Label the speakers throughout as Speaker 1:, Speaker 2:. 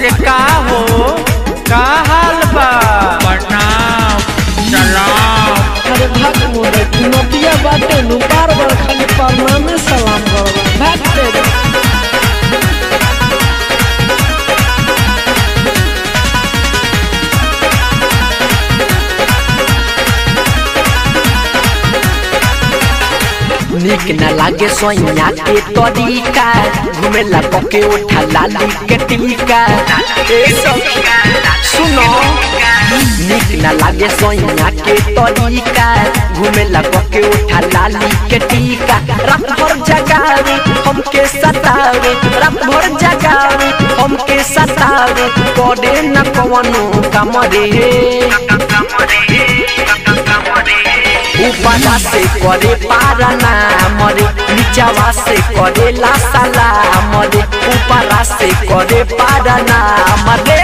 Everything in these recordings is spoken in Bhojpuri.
Speaker 1: अरे का हो का हाल बा
Speaker 2: प्रणाम सलाम
Speaker 3: अरे भाग मोरे नदिया बाटे नु बार बार खाली परनामे सलाम करबा भाग तेरे
Speaker 4: निक न लागे सोइया के तरीका घुमेला पके उठा लाली के टीका ए सखी सुनो निक न लागे सोइया के तरीका घुमेला पके उठा लाली के टीका रात भर जगावे हमके सतावे रात भर जगावे हमके सतावे करे न कवनो काम रे ऊपरा से करे पारना मरे नीचवा से करे लासाला मरे ऊपरा से करे पारना मरे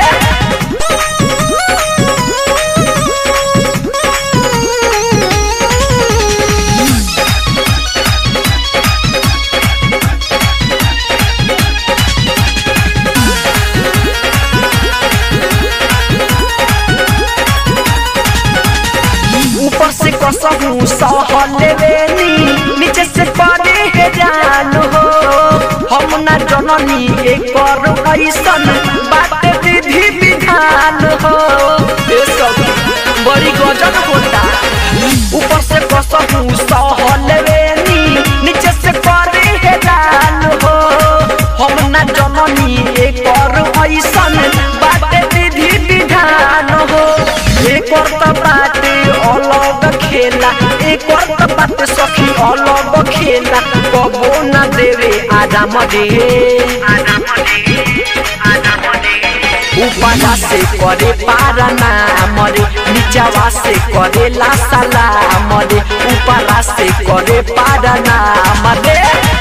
Speaker 4: ऊपर से कसहू सहल लेवेनी नीचे से करे हे जान हो हम ना जननी एकर ऐसन बात विधि विधान हो ए सब बड़ी गजब होता ऊपर से कसहू सहल लेवेनी नीचे से करे हे जान हो हम ना जननी एकर ऐसन बात विधि विधान हो एकर त बाटे अलग खेला एकर त बाटे सखी अलग खेला कबो न देवे आराम दे ऊपरा से करे पारना मरे नीचवा से करे लासाला मरे ऊपरा से करे पारना मरे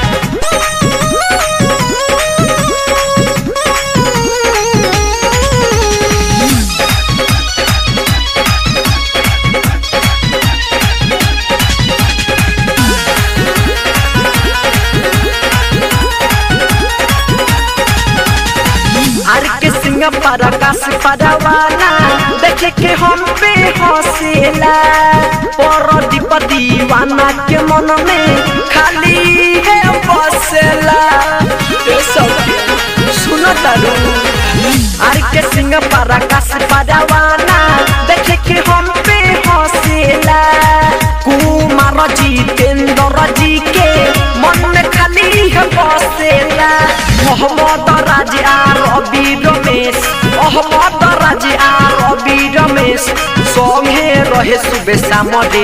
Speaker 4: आर के सिंह पर आकाश परवाना देखे के हम पे हंसेला पर दीप दीवाना के मन में खाली है बसेला ए सखी सुनो तारू आर के सिंह पर आकाश परवाना देखे के हम पे हंसेला कुमार जितेंद्र जी के मन में खाली है बसेला मोहम्मद राज आ रवि रमेश मोहम्मद राज आ रवि रमेश संगे रहे सुबह सामरे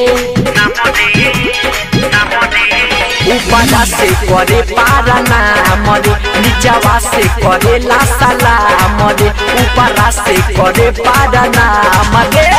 Speaker 4: ऊपरा से करे पारना मरे नीचवा से करे लासाला मरे ऊपरा से करे पारना मरे